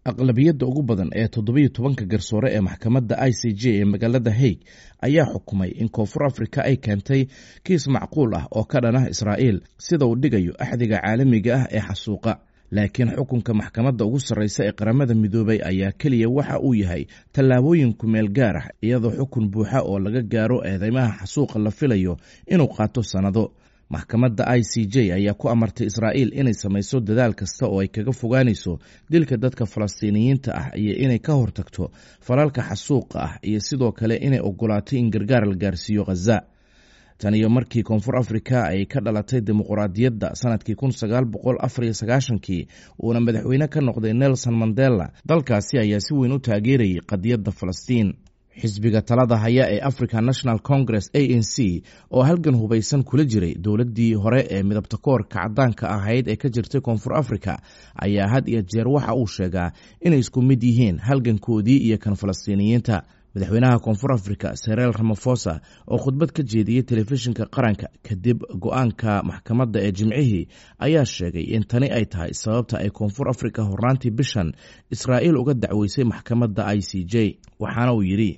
aqlabiyadda ugu badan ee toddobiyo tobanka garsoore ee maxkamadda i c j ee magaalada haig ayaa xukumay in koonfur afrika ay keentay kiis macquul ah oo ka dhanah israa'iil sida uu dhigayo axdiga caalamiga ah ee xasuuqa laakiin xukunka maxkamadda ugu sarreysa ee qaramada midoobay ayaa keliya waxa uu yahay tallaabooyin kumeel gaar ah iyadoo xukun buuxa oo laga gaaro eedeymaha xasuuqa la filayo inuu qaato sannado maxkamadda i c j ayaa ku amartay israa'iil inay samayso dadaal kasta oo ay kaga fogaanayso dilka dadka falastiiniyiinta ah iyo inay ka hortagto falalka xasuuqa ah iyo sidoo kale inay ogolaato in gargaar la gaarsiiyo khaza tan iyo markii koonfur afrika ay ka dhalatay dimuquraadiyadda sanadkii kun sagaal boqol afar iyo sagaashankii uuna madaxweyne ka noqday nelson mandela dalkaasi ayaa si weyn u taageerayay qadiyadda falastiin xisbiga talada haya ee african national congress a n c oo halgan hubaysan kula jiray dowladdii hore ee midabta koorka caddaanka ahayd ee ka jirtay koonfur africa ayaa had iyo jeer waxa uu sheegaa inay isku mid yihiin halgankoodii iyo kan falastiiniyiinta madaxweynaha koonfur africa sereel ramafosa oo khudbad ka jeediyey telefishinka qaranka kadib go-aanka maxkamadda ee jimcihii ayaa sheegay in tani ay tahay sababta ay koonfur africa hornaantii bishan israa'iil uga dacweysay maxkamadda i c j waxaana uu yidhi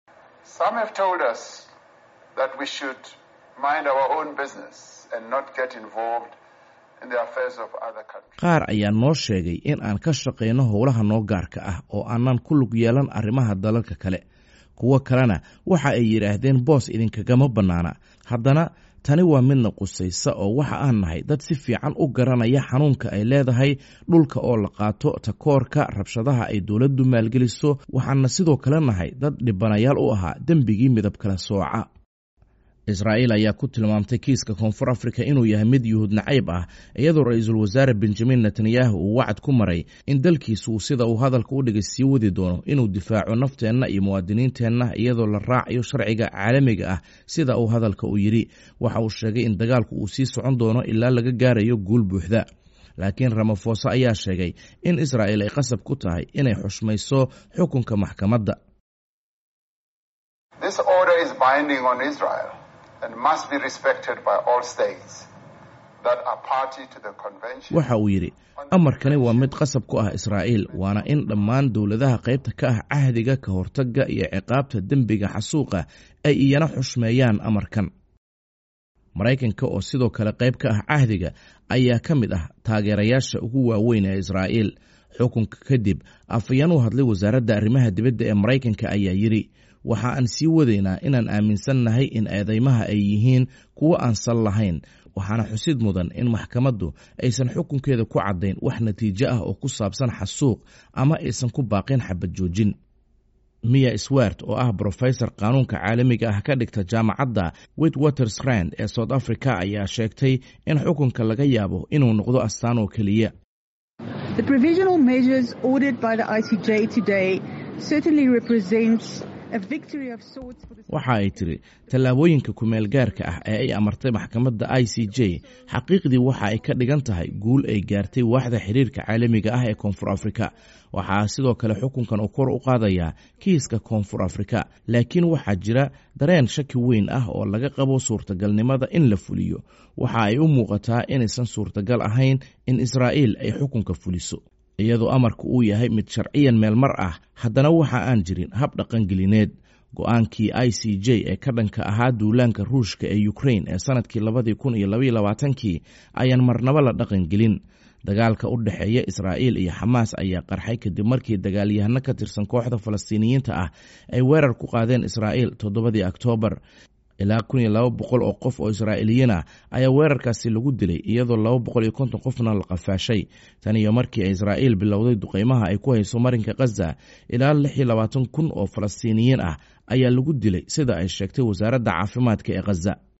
qaar ayaa noo sheegay in aan ka shaqayno howlaha noo gaarka ah oo aanan ku lug yeelan arrimaha dalalka kale kuwo kalena waxa ay yidhaahdeen boos idinkagama bannaana haddana tani waa midna qusaysa oo waxa aan nahay dad si fiican u garanaya xanuunka ay leedahay dhulka oo la qaato takoorka rabshadaha ay dowladdu maalgeliso waxaana sidoo kale nahay dad dhibanayaal u ahaa dembigii midab kala sooca israa'iil ayaa ku tilmaamtay kiiska koonfur afrika inuu yahay mid yuhuud nacayb ah iyadoo ra-iisul wasaare benjamin netanyahu uu wacad ku maray in dalkiisu uu sida uu hadalka u dhigay sii wadi doono inuu difaaco nafteenna iyo muwaadiniinteenna iyadoo la raacayo sharciga caalamiga ah sida uu hadalka u yidhi waxa uu sheegay in dagaalku uu sii socon doono ilaa laga gaarayo guul buuxda laakiin ramafosa ayaa sheegay in israa'iil ay qasab ku tahay inay xushmayso xukunka maxkamadda waxa uu yidhi amarkani waa mid qasab ku ah israa'iil waana in dhammaan dowladaha qaybta ka ah cahdiga ka hortagga iyo ciqaabta dembiga xasuuqa ay iyana xushmeeyaan amarkan maraykanka oo sidoo kale qayb ka ah cahdiga ayaa ka mid ah taageerayaasha ugu waaweyn ee israa'iil xukunka kadib afayeen u hadlay wasaaradda arrimaha dibadda ee maraykanka ayaa yidhi waxa aan sii wadaynaa inaan aaminsannahay in eedeymaha ay yihiin kuwo aan sal lahayn waxaana xusid mudan in maxkamaddu aysan xukunkeeda ku caddayn wax natiijo ah oo ku saabsan xasuuq ama aysan ku baaqin xabad joojin miya swart oo ah brofesor qaanuunka caalamiga ah ka dhigta jaamacadda witwatersrand ee south africa ayaa sheegtay in xukunka laga yaabo inuu noqdo astaan oo keliya waxa ay tiri tallaabooyinka kumeel gaarka ah ee ay amartay maxkamadda i c j xaqiiqdii waxa ay ka dhigan tahay guul ay gaartay waaxda xiriirka caalamiga ah ee koonfur afrika waxaa sidoo kale xukunkan uu kor u qaadayaa kiiska koonfur afrika laakiin waxaa jira dareen shaki weyn ah oo laga qabo suurtagalnimada in la fuliyo waxa ay u muuqataa inaysan suurtagal ahayn in israa'iil ay xukunka fuliso iyadoo amarku uu yahay mid sharciyan meelmar ah haddana waxa aan jirin hab dhaqangelineed go-aankii i c j ee ka dhanka ahaa duulaanka ruushka ee ukrain ee sanadkii labadii kun iyo labaiyo labaatankii ayaan marnabo la dhaqangelin dagaalka u dhexeeya israa'iil iyo xamaas ayaa qarxay kadib markii dagaalyahano ka tirsan kooxda falastiiniyiinta ah ay weerar ku qaadeen israa'iil toddobadii oktoobar ilaa kun iyo laba boqol oo qof oo israa'iiliyiin ah ayaa weerarkaasi lagu dilay iyadoo laba boqol iyo konton qofna la qafaashay tan iyo markii ay israa'iil bilowday duqeymaha ay ku hayso marinka khaza ilaa lix iyo labaatan kun oo falastiiniyiin ah ayaa lagu dilay sida ay sheegtay wasaaradda caafimaadka ee khaza